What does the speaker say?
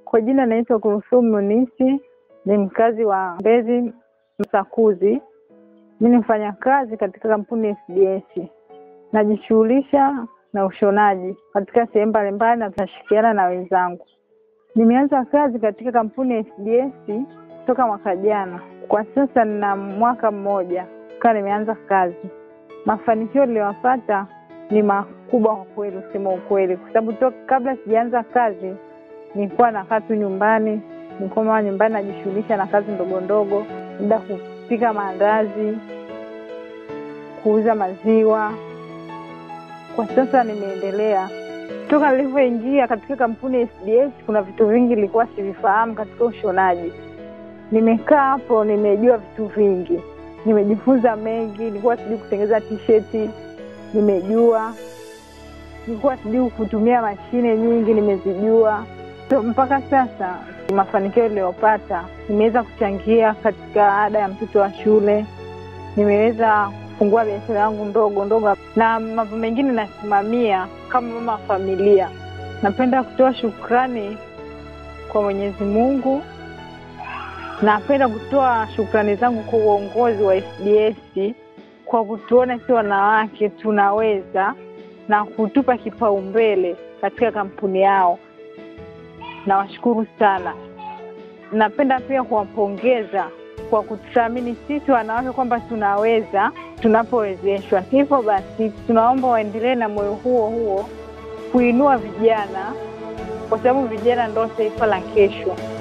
Kwa jina naitwa Kuruthumu Munisi, ni mkazi wa Mbezi Msakuzi. Mi ni mfanya kazi katika kampuni ya SDS. Najishughulisha na ushonaji katika sehemu mbalimbali na tunashirikiana na wenzangu. Nimeanza kazi katika kampuni ya SDS toka mwaka jana. Kwa sasa nina mwaka mmoja kaa nimeanza kazi. Mafanikio niliyopata ni makubwa kwa kweli, kusema ukweli, kwa sababu toka kabla sijaanza kazi nilikuwa nakaa tu nyumbani, nilikuwa mama nyumbani najishughulisha na kazi ndogo ndogo, labda kupika maandazi, kuuza maziwa. Kwa sasa nimeendelea. Toka nilivyoingia katika kampuni ya SDS, kuna vitu vingi nilikuwa sivifahamu katika ushonaji. Nimekaa hapo, nimejua vitu vingi, nimejifunza mengi. Nilikuwa sijui kutengeneza t-shirt, nimejua. Nilikuwa sijui kutumia mashine nyingi, nimezijua. So, mpaka sasa mafanikio niliyopata, nimeweza kuchangia katika ada ya mtoto wa shule, nimeweza kufungua biashara yangu ndogo ndogo, na mambo mengine nasimamia kama mama wa familia. Napenda kutoa shukrani kwa Mwenyezi Mungu. Napenda kutoa shukrani zangu kwa uongozi wa SDS kwa kutuona si wanawake tunaweza na kutupa kipaumbele katika kampuni yao. Nawashukuru sana. Napenda pia kuwapongeza kwa kututhamini sisi wanawake kwamba tunaweza tunapowezeshwa. Hivyo basi, tunaomba waendelee na moyo huo huo kuinua vijana, kwa sababu vijana ndo taifa la kesho.